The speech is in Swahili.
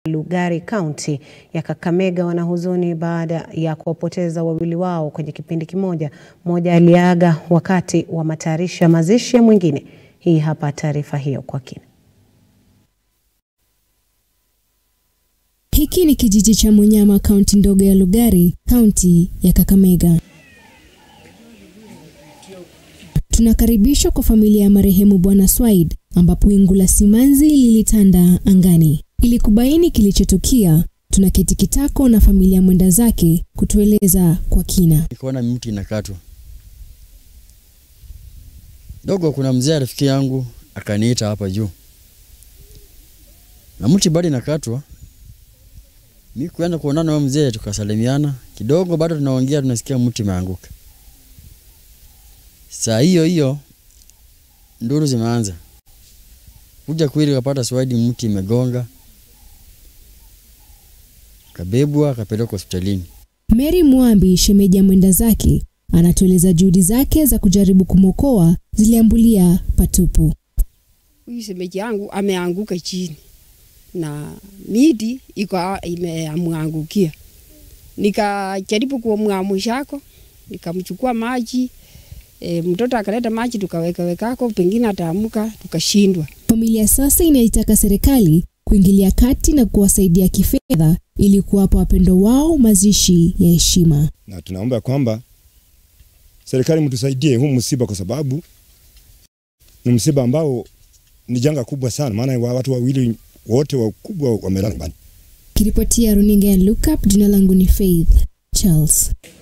Lugari kaunti ya Kakamega wana huzuni baada ya kuwapoteza wawili wao kwenye kipindi kimoja. Mmoja aliaga wakati wa matayarisho ya mazishi ya mwingine. Hii hapa taarifa hiyo kwa kina. Hiki ni kijiji cha Munyama, kaunti ndogo ya Lugari, kaunti ya Kakamega. Tunakaribishwa kwa familia ya marehemu Bwana Swaid, ambapo wingu la simanzi lilitanda angani. Ili kubaini kilichotukia, tunaketi kitako na familia mwenda zake kutueleza kwa kina. Nikaona mti inakatwa dogo, kuna mzee rafiki yangu akaniita hapa juu, na mti bado inakatwa. Mi kuenda kuonana na mzee, tukasalimiana kidogo, bado tunaongea, tunasikia mti imeanguka. Saa hiyo hiyo nduru zimeanza kuja kweli, kapata Swaidi mti imegonga, kabebwa akapelekwa hospitalini. Mary Mwambi, shemeji ya mwenda zake, anatueleza juhudi zake za kujaribu kumwokoa ziliambulia patupu. Huyu shemeji yangu ameanguka chini na miti iko imemwangukia. Nikajaribu kumwamushako, nikamchukua maji e, mtoto akaleta maji tukaweka wekako, pengine ataamuka, tukashindwa. Familia sasa inaitaka serikali kuingilia kati na kuwasaidia kifedha ili kuwapa wapendo wao mazishi ya heshima. na tunaomba kwamba serikali mtusaidie huu msiba, kwa sababu ni msiba ambao ni janga kubwa sana, maana wa watu wawili wote wakubwa wamelala nyumbani. Kiripotia runinga ya Look Up, jina langu ni Faith Charles.